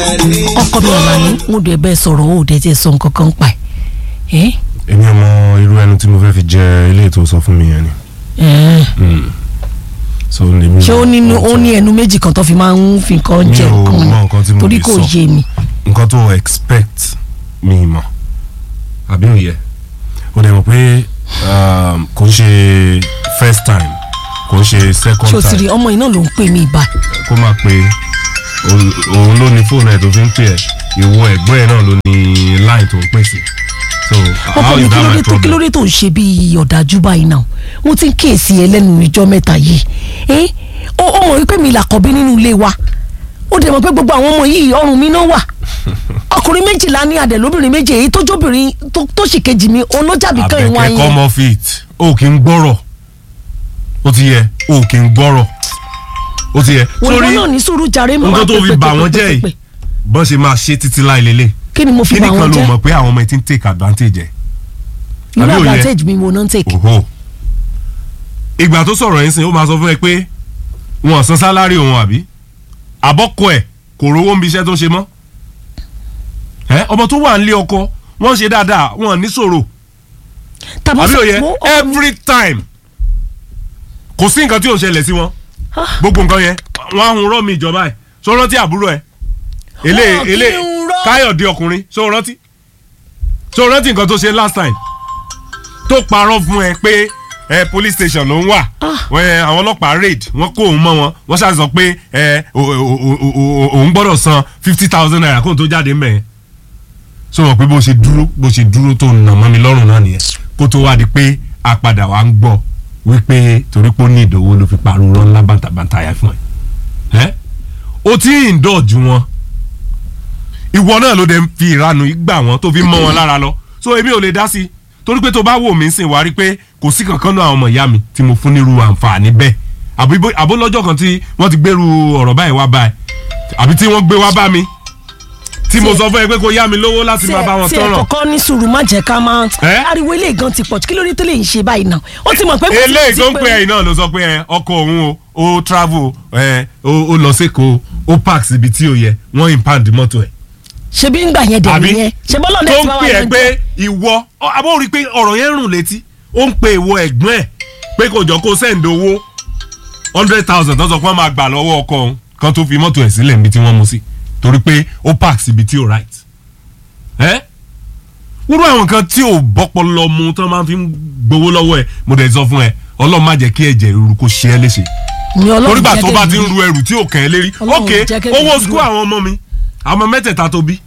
ọkọ mi ọ̀la ni mo dẹ̀ bẹ́ẹ̀ sọ̀rọ̀ ó dẹ̀ tiẹ̀ sọ nǹkan kan pa ẹ̀ èmi ọmọ irú ẹnu tí mo fẹ́ fi jẹ ilé tó sọ fún mi yẹn ni. ẹ̀ so lèmi ṣé ó nínú ó ní ẹnu méjì kan tó fi máa ń fi nǹkan Mi jẹ ò nǹkan mọ nǹkan tí ni mo torí lè kò sọ. yé mi. nǹkan tó expect mi mọ̀ àbí òye o dẹ̀ mọ̀ pé um, kò ń ṣe first time kò ń ṣe second ṣé o ti rí time ọmọ yìí náà ló ń pè mí ibà kó máa pe òun- òun ló ní fóònù ẹ̀ tó fi ń pè ẹ́ ìwọ ẹ̀gbọ́n ẹ̀ náà ló ní line tó ń pè sí so ọkọ how mi is kí that ló my dé tó kí ló problem dé tó ń ṣe bí ọ̀dájú báyìí náà mo ti ń kíyèsí ẹ lẹ́nu ìjọ mẹ́ta yìí ẹ́ ó ó mọ̀ wípé mi làkọ̀bí nínú ilé wa ó dẹ̀ mọ̀ pé gbogbo àwọn ọmọ yìí ọrùn mi náà wà ọkùnrin méjìlá ní adẹ̀ lóbìnrin méjì èyí tó jóbìnrin tó- tó sì kejì mi òun ló jàbí kan ìwọ̀n àbẹ̀kẹ́ ayé come off it o kì í gbọ́rọ̀ ó ti yẹ o kì í gbọ́rọ̀ ó ti yẹ òyìnbó náà ní sùúrù jàre mọ́ nǹkan tó fi bà wọ́n jẹ́ yìí bọ́n ṣe máa ṣe títí láì lélẹ̀ kí ni mo fi kí bà nìkan wọ́n ló jẹ́ mọ̀ pé àwọn ọmọ ẹ ti ń take advantage ẹ̀ irú àbí òye? advantage mi wo náà ń take òhò ìgbà tó sọ̀rọ̀ yẹn sìn ó máa sọ fún ẹ pé wọn ò san sálárì òun àbí àbọ̀kọ ẹ̀ kò rówó ń bi iṣẹ́ tó ń ṣe mọ́ ẹ ọmọ tó wà nílé ọkọ wọ́n ṣe dáadáa wọn ò ní ṣòro tàbí àbí òye mo- every time kò sí nǹkan tí ò ń ṣẹlẹ̀ sí wọn Ah. gbogbo nǹkan yẹn wọn á hun rọ́ mi ìjọba ẹ̀ so rántí àbúrò ẹ̀ èlé Wọn kì í èlé hun rọ́. káyọ̀dé ọkùnrin so rántí so rántí nǹkan tó ṣe last time tó parọ́ fún ẹ pé ẹ police station ló ń wà Wọ́n, ẹ, àwọn ọlọ́pàá raid wọ́n kó òun mọ́ wọn wọ́n ṣáà sọ pé ẹ o- o- o- o- o- òun gbọ́dọ̀ san fifty thousand naira kóun tó jáde mẹ́ẹ̀ so mọ̀ pé bó ṣe dúró bó ṣe dúró tó nà mọ́ mi lọ́rùn náà nìyẹn kó tó wá di pé a padà wá ń gbọ́ wípé torí pé ó ní ìdòwò ló fi parọ́ ńlá bàǹtàbàǹtà yẹn fún ẹ ẹ́ o ti ń dọ̀jú wọn ìwọ náà ló dé ń fi ìranu gbà wọn tó fi mọ́ wọn lára lọ so èmi ò lè dá sí i torí pé tó bá wò mí sìn wá rí pé kò sí kankan náà àwọn ọmọ ìyá mi tí mo fún nírú àǹfààní bẹ́ẹ̀ àbí bó- àbó lọ́jọ́ kan tí wọ́n ti gbèrú ọ̀rọ̀ báyìí wá báyìí àbí tí wọ́n gbé wá bá mi tí mo sọ fún ẹ pé kó yá mi lówó láti máa bá wọn tí ẹ tọrọ kọ́kọ́ ní sùúrù má jẹ́ ká máa Ẹ́? ariwo ilé gan ti pọ̀ jù kí ló dé tó lè ń ṣe báyìí náà ó ti mọ̀ pé kò sí eléyìí ti tó ń pé- pè ẹ̀yìn náà ló sọ pé ẹ ọkọ òun o ó travel ẹ ó ó lọ sékòó ó park síbi tí ò yẹ wọ́n impound mọ́tò ẹ̀ ṣebí ń gbà yẹn dẹ̀ àbí nìyẹn ṣe bọ́lá tó ọ̀dẹ̀ ń tí wàá pè wà ẹ́ pé ìwọ ọ, àbó rí i pé ọ̀rọ̀ yẹn rùn létí ó ń pe ìwọ ẹ̀gbọ́n ẹ̀ pé kò jọ kó send owó hundred thousand tó sọ pé wọ́n máa gbà lọ́wọ́ ọkọ òun kan tó fi mọ́tò ẹ̀ sílẹ̀ níbi tí wọ́n mú sí torí pé ó park síbi tí ò right ẹ́ wúrú àwọn nǹkan tí ò bọ́pọ̀ mu tó máa fi ń gbowó lọ́wọ́ ẹ̀ mo dẹ̀ sọ fún ẹ ọlọ́run má jẹ́ kí ẹ̀jẹ̀ ríru kó ṣe ẹ́ léṣe ní ọlọ́run torígbà jẹ́ tó bá kémi ti ń rí. ru ẹrù tí ò kàn ẹ́ lérí Ọlọ́run ok jẹ́ kémi owó rí. skul àwọn ọmọ mi àwọn ọmọ mẹ́tẹ̀ẹ̀ta tó bí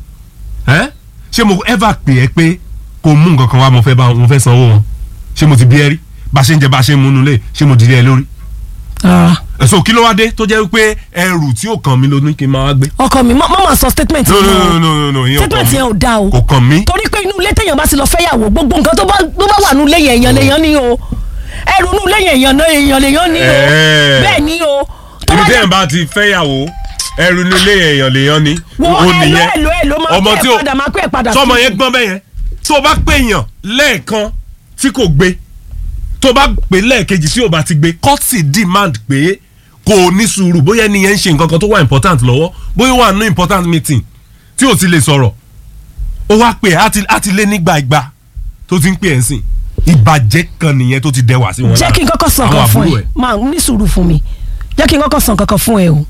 ẹ́ ṣé mo ever pè ẹ́ pé kò mú nǹkan kan wá mo fẹ́ bá mo fẹ́ sanwó wọn ṣé mo ti bí ẹ rí bá a ṣe ń jẹ bá a ṣe ń múnú lé ṣé mo dìde ẹ lórí Rárá. ẹ̀sùn kí ló wá dé tó jẹ́ pé ẹrù tí ò kàn mí ló ní kí n máa wá gbé. ọkọ mi má má máa sọ statement no yẹn no o. no no no no ìyẹn ò kàn statement mí yẹn ò dáa o kò kàn mí torí pé inú ilé téèyàn bá ti lọ fẹ́yàwó gbogbo nǹkan tó bá tó bá wà nínú ilé yẹn èèyàn lèèyàn ní o ẹrù inú ilé yẹn èèyàn náà èèyàn lèèyàn ní o Ẹ̀ẹ́. bẹ́ẹ̀ ni o tó ibi bá tẹ́yìn jẹ́ bá ti fẹ́yàwó ẹrù nílé èèyàn lèèyàn ni wo ó ẹ̀lò nìyẹn ẹ̀lò ẹ̀lò máa ọmọ pẹ́ tí ò padà máa pẹ́ padà sọmọ sí yẹn i. gbọ́n bẹ́ẹ̀ yẹn tó o bá pèèyàn lẹ́ẹ̀kan tí kò gbé tó o bá pè lẹ́ẹ̀kejì tí o bá ti gbé kọ́tì demand pé kò ní sùúrù bóyá ẹni yẹn ń ṣe nǹkan kan tó wà important lọ́wọ́ bóyá ó wà ní important meeting tí o ti lè sọ̀rọ̀ ó wá pè é á ti- á ti lé nígbà ìgbà tó ti ń pè ẹ́ sìn ìbàjẹ́ kan nìyẹn tó ti dẹwà sí wọn jẹ́ kí n kọ́kọ́ sàn Àwọn kan fún àbúrò ẹ máa ní sùúrù fún mi jẹ́ kí n kọ́kọ́ sàn kankan fún ẹ o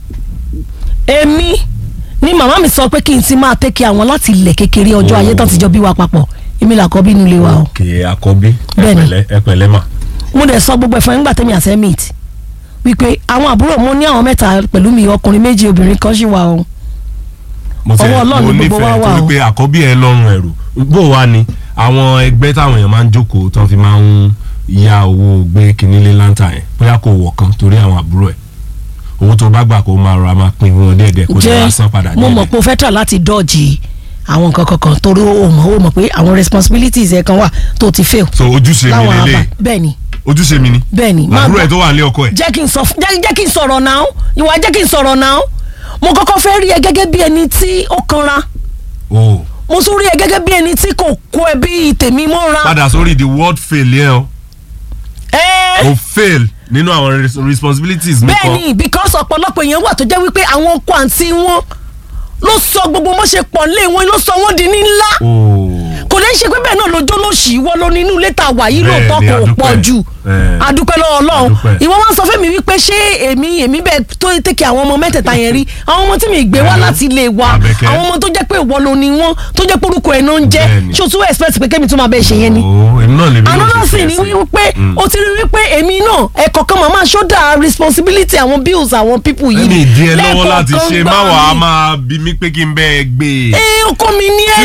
èmi ni màmá mi sọ pé kí n ti máa tẹ́kẹ̀ àwọn láti ilẹ̀ kékeré ọjọ́ ayé tán ti jọ bí wa papọ̀ èmi làkọ́ bí inú ilé wa o ok àkọ́bí Bẹ́ẹ̀ni. ẹ pẹ̀lẹ́ mà mo dẹ̀ sọ gbogbo ẹ̀fọ́ nígbà tẹ́mi àṣẹ meet wípé àwọn àbúrò mo ní àwọn mẹ́ta pẹ̀lú mi ọkùnrin méjì obìnrin kan ṣì wà o mo ti Ọwọ́ Ọlọ́run mo ni gbogbo wa nífẹ̀ẹ́ wà torí o. pé àkọ́bí ẹ lọ́rùn ẹ̀rù bó wà ní àwọn ẹgbẹ́ táwọn èèyàn máa ń jókòó tán fi máa ń ya owó gbé kínní lé láńtà yẹn bóyá kò wọ̀ kan torí àwọn àbúrò ẹ̀ owó tó bá gbà kó máa rọra máa pín wọn díẹ̀díẹ̀ kó lè wá san padà jẹ́ mo mọ̀ díẹ̀díẹ̀. pé o fẹ́ tà láti dọ́ọ̀jì àwọn nǹkan kankan torí o mọ̀ o mọ̀ pé àwọn responsibilities ẹ̀ kan wà tó ti fail so ojúṣe mi láwọn àbá lélẹ̀ bẹ́ẹ̀ ni ojúṣe mi ni bẹ́ẹ̀ ni máa àbúrò gbọ́. ẹ̀ tó wà nílé ọkọ ẹ̀ jẹ́ kí n sọ fún- jẹ́ jẹ́ kí n sọ̀rọ̀ náà ìwà jẹ́ kí n sọ̀rọ̀ náà mo kọ́kọ́ fẹ́ rí ẹ gẹ́gẹ́ bí ẹni tí ó kanra o mo tún rí ẹ gẹ́gẹ́ bí ẹni tí kò kó ẹbí tèmi mọ́ra. padà sórí the word fail yẹn o ẹ́ẹ́ o fail nínú àwọn res- responsibilities mi bẹ́ẹ̀ kan ni because ọ̀pọ̀lọpọ̀ èèyàn wà tó jẹ́ wípé àwọn ọkọ àǹtí wọn ló sọ gbogbo bó ṣe pọ̀ lé wọn ló sọ wọ́n di ní ńlá kò lè ṣe pé bẹ́ẹ̀ náà lójó ló ṣì wọ́ ló ní inú ilé tá a wà yìí Bẹ́ẹ̀ lóòótọ́ ni, kò adúpẹ́. pọ̀ jù Eh. adúpẹ́ lọ́wọ́ ọlọ́run Adúpẹ́. ìwọ wọn sọ fún mi wípé ṣé èmi èmi bẹ́ẹ̀ tó tẹ̀kẹ́ àwọn ọmọ mẹ́tẹ̀ẹ̀ta yẹn rí àwọn ọmọ tí mi gbé wá Hello. láti ilé wa Àbẹ̀kẹ́. àwọn ọmọ tó jẹ́ pé ìwọ ló ní wọn tó jẹ́ pé orúkọ ẹ̀ náà ń jẹ́ Bẹ́ẹ̀ni. ṣé o tún expect pé kémi tún máa bẹ́ẹ̀ ṣe yẹn ni ooo èmi náà lè bí another thing ni wípé o ti rí wípé èmi náà ẹ̀kọ́ kan màmá ṣọ́dà responsibility àwọn bills àwọn people yìí ẹni ìdí ẹ lọ́wọ́ lẹ́ẹ̀kọ̀ọ̀kan láti ṣe gbà má wàá mí. máa bí mi pé kí n bẹ́ẹ̀ gbé e. ẹ ọkọ mi ní ẹ tí